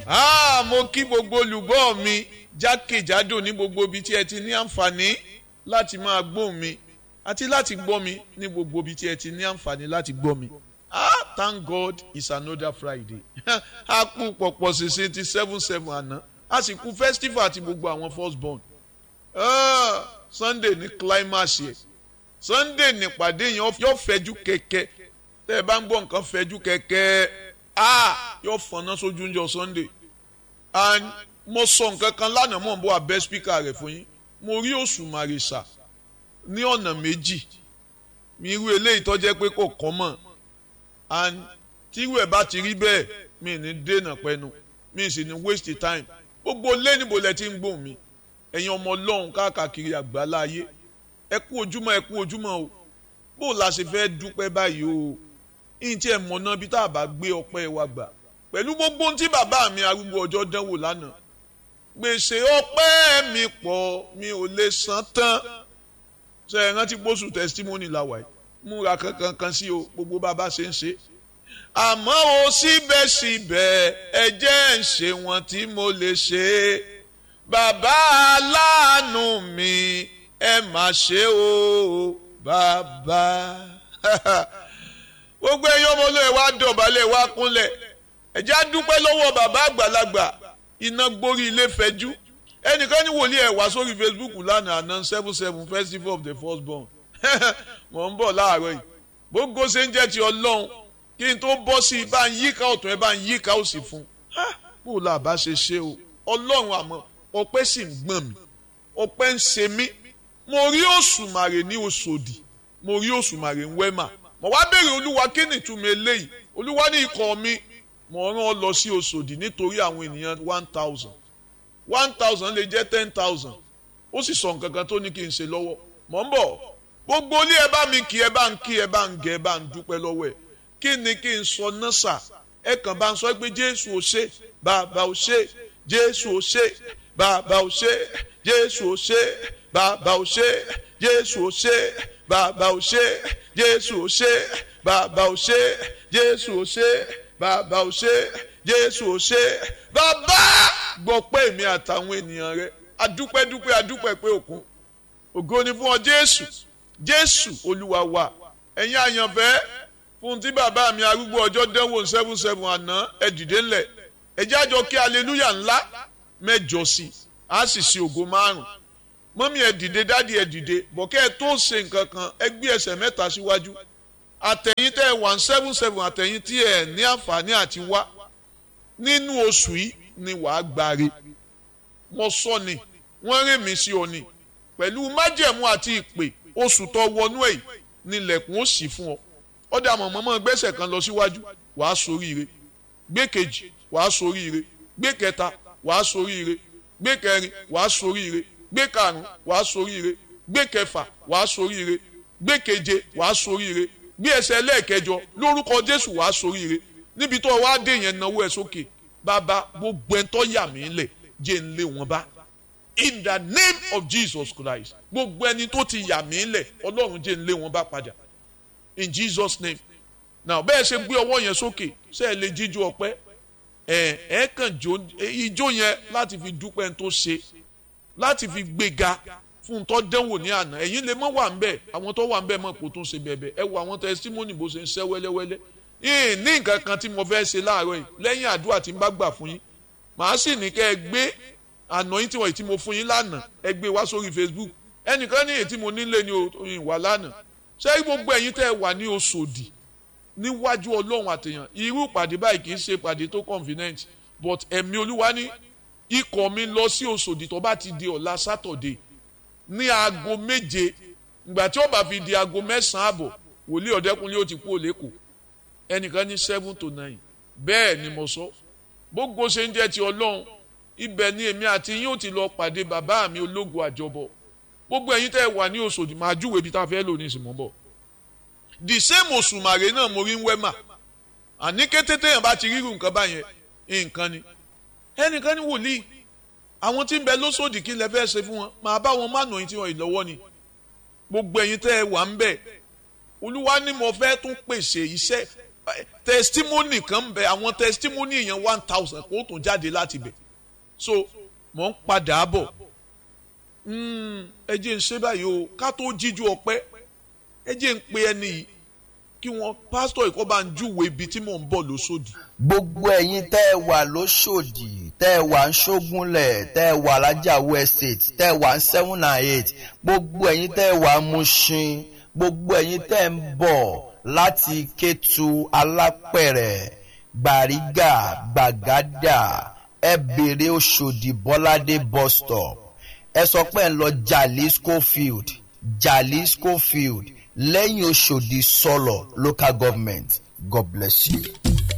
Ah, mo kí gbogbo olùgbọ́ mi jákèjádò ní gbogbo ibi tí ẹ ti ní àǹfààní láti máa gbóhùn mi àti láti gbọ́ mi ní gbogbo ibi tí ẹ ti ní àǹfààní láti gbọ́ mi. Ah, thank God it's another Friday. a kú pọ̀pọ̀ ṣèṣe ti seven seven àná a sì kú festival àti gbogbo àwọn first born. Ah, Sunday ní climax yẹ Sunday nípàdé yẹn yóò fẹjú kẹ̀kẹ́ tẹ́ ẹ bá ń gbọ́ nǹkan fẹjú kẹ̀kẹ́ ah yóò fọ̀nà sójú ń jọ Sunday and mo sọ nǹkan kan lánàá mọ̀ n bọ́ abẹ́ spíkà rẹ̀ fún yín mo rí Òṣùmàrè sà ní ọ̀nà méjì mi irú eléyìí tó jẹ́ pé kò kọ́ mọ̀ and tírú ẹ̀ bá ti rí bẹ́ẹ̀ mi ní dènà pẹ́nu mi sì ní waste time gbogbo lé níbo lẹ ti ń gbóhùn mi ẹ̀yin ọmọ ọlọ́run káàkiri àgbáláyé ẹ kú ojúmọ́ ẹ kú ojúmọ́ o bó o la ṣe fẹ́ dúpẹ́ báyìí o ìyìn tí ẹ mọ̀ náà bí tá a bá gbé ọpẹ́ wa gbà pẹ̀lú gbogbo ohun tí bàbá mi arúgbó ọjọ́ dánwò lánàá gbèsè ọpẹ́ mi pọ̀ mi ò lè san tán ṣe é rántí pósù testimony làwà yìí múra kankan kan sí o gbogbo bàbá ṣe ń ṣe àmọ́ o síbẹ̀síbẹ̀ ẹ jẹ́ ń ṣe wọn tí mo lè ṣe bàbá aláàánú mi ẹ má ṣe o bàbá gbogbo ẹ̀yin ọmọ olóyè wa dọ̀bálẹ̀ wa kúnlẹ̀ ẹ jẹ́ á dúpẹ́ lọ́wọ́ bàbá àgbàlagbà iná gbórí ilé fẹjú ẹnìkan ní wòlíì ẹ̀ wá sórí Facebook lánàá àná seven seven festival of the first born mọ̀ ń bọ̀ láàárọ̀ yìí gbogbo ṣe ń jẹ́ ti ọlọ́run kí n tó bọ́ sí i bá ń yíká ọ̀tún ẹ bá ń yíká òsì fún un bó la bá ṣe ṣe o ọlọ́run àmọ́ ọpẹ́ sì ń gbọ̀n mi ọpẹ́ ń ṣe mí mo rí òṣùmàrè ní Òṣòdì mo rí òṣùmàrè ń wẹ́mà mo wá béèrè olúwa kí ni ìtumọ̀ eléyìí olúwa ní ikọ̀ mi mo rán ọ lọ sí Òṣòdì nítorí àwọn ènìyàn one thousand one thousand lè jẹ́ ten thousand ó sì sọ nǹkan kan tó ní kí n ṣe lọ́wọ́ mọ̀ ń bọ̀ gbogbo ilé ẹ bá mi kí ẹ bá ń kí ẹ bá ń gẹ ẹ bá ń dúpẹ́ lọ́wọ́ ẹ kí ni kí n sọ náà sà ẹ kàn bá ń sọ pé Jésù ò ṣe bàbá ò ṣe Jésù ò ṣe bàbá ò ṣe Jésù ò ṣe bàbá ò ṣe Jésù ò ṣe bàbá ò ṣe Jésù ò ṣe bàbá ò ṣe Jésù ò ṣe bàbá ò ṣe Jésù ò ṣe bàbá gbọ́ pé èmi àtàwọn ènìyàn rẹ adúpẹ́dúpẹ́ adúpẹ́ pé òkun ògo ni fún ọ Jésù Jésù Olúwa wa ẹ̀yin àyànfẹ́ fún tí bàbá mi arúgbó ọjọ́ dánwò seven seven àná ẹ dìde ńlẹ̀ ẹ jẹ́ àjọ kí aleluya ńlá mẹ́jọ sí i á sì ṣe ògo márùn mọ́mí ẹ dìde dádì ẹ dìde bọ̀kẹ́ ẹ tó ṣe nǹkan kan ẹ gbé ẹsẹ̀ mẹ́ta síwájú àtẹ̀yìn tẹ́ ẹ one seven seven àtẹ̀yìn tí ẹ ní àǹfààní àti wá nínú oṣù yìí ni wàá gbáre mo sọ ni wọ́n rè mí sí ọ ni pẹ̀lú májẹ̀mú àti ìpè oṣù tó wọnú ẹ̀ nílẹ̀kùn ó sì fún ọ ọdẹ àmọ̀ mọ́mọ́ gbẹ́sẹ̀ kan lọ síwájú wàá soríire gbé kejì wàá soríire gbé kẹta wàá soríire gbé kẹrin wàá soríire gbé karùn wàá soríire gbé kẹfà wàá soríire gbé keje wàá soríire gbé ẹsẹ̀ lẹ́ẹ̀kẹjọ lórúkọ Jésù wàá soríire níbi tó wàá dé yẹn náwó ẹ sókè bàbá gbogbo ẹ̀ tó yà mí lẹ̀ jẹ́ ń lé wọn bá in the name of Jesus Christ gbogbo ẹni tó ti yà mí lẹ̀ Ọlọ́run jẹ́ ń lé wọn bá padà in Jesus name now bẹ́ẹ̀ ṣe gbé ọwọ́ yẹn sókè ṣe é lè jíjó ọpẹ́ ẹ ẹ kàn jó ijó yẹn láti fi dúpẹ́ tó ṣe láti fi gbéga fún tó dẹ́wò ní àná ẹ̀yin lè mọ́ wà ń bẹ̀ àwọn tó wà ń bẹ̀ mọ̀ kó tó ṣe bẹ̀bẹ̀ ẹ wo àwọn testimony bó ṣe ń ṣẹ́ wẹ́lẹ́wẹ́lẹ́ yìí ní nǹkan kan tí mo fẹ́ ṣe láàárọ̀ yìí lẹ́yìn àdúrà tí n bá gbà fún yín màá sì ní kẹ́ ẹ gbé àná yín tí wọ́n tí mo fún yín lánàá ẹ gbé wá sórí Facebook ẹnìkan ní èyí tí mo nílé ní òyìn wà lánàá ṣé gbogbo ẹ̀yin tẹ́ ẹ wà ní Òṣòdì níwájú Ọlọ́run àtẹ̀yàn irú ìpàdé báyìí kì í ṣe ìpàdé tó convenient but ẹ̀mí Olúwa ní ikọ̀ mi lọ sí Òṣòdì tó bá ti di ọ̀la Saturday ní aago méje ìgbà tí ó bá fi di aago mẹ́sàn-án àbọ̀ wòlíì ọ̀dẹ́kunlé ó ti kú òlékò ẹnìkan ní seven to nine bẹ́ẹ̀ ni mo sọ gbogbo ṣe ń jẹ́ ti Ọlọ́run ibẹ̀ ni èmi àti yín ó ti lọ pàdé bàbá mi ológun àjọbọ̀ gbogbo ẹ̀yin tẹ́ ẹ wà ní Òṣòdì máa júwèé ibi tá a fẹ́ lò ní ìsìnmọ́ bọ̀ the same Òṣùmàrè náà mo rí ń wẹ́mà àní kété téèyàn bá ti rírun nǹkan báyẹn nǹkan ni ẹnìkan ní wòlíì àwọn tí ń bẹ lóṣòdì kí lẹ fẹ́ ṣe fún wọn máa bá wọn má nà yín tí wọn ìlọ́wọ́ ni gbogbo ẹ̀yin tẹ́ ẹ wà ń bẹ̀ olúwa ni mo fẹ́ tún pèsè iṣẹ́ testimony kan bẹ àwọn testimony yẹn one thousand kó tún jáde láti bẹ̀ so mò ń padà bọ̀ ẹ jẹ́ ń ṣe báyìí o ká tó jíjú ọpẹ́ ẹ jẹ́ ń pe ẹni yìí kí wọ́n pásítọ̀ ìkọ́ bá ń júwèé ibi tí mò ń bọ̀ lóṣòdì. gbogbo ẹ̀yin tẹ́ ẹ wà lóṣòdì tẹ́ ẹ wà ń ṣógúnlẹ̀ tẹ́ ẹ wà lájàwó estate tẹ́ ẹ wà ń seven and eight gbogbo ẹ̀yin tẹ́ ẹ wà ń Mushin gbogbo ẹ̀yin tẹ́ ẹ ń bọ̀ láti Kétu Alápẹ̀rẹ̀ Gbàrígà Gbàgádà ẹ bèrè Òṣòdì Bọ́ládé bus stop ẹ sọ pé ẹ ń lọ Jalisco field Jalisco field lẹ́yìn Òṣòdì sọ̀lọ̀ local government God bless you.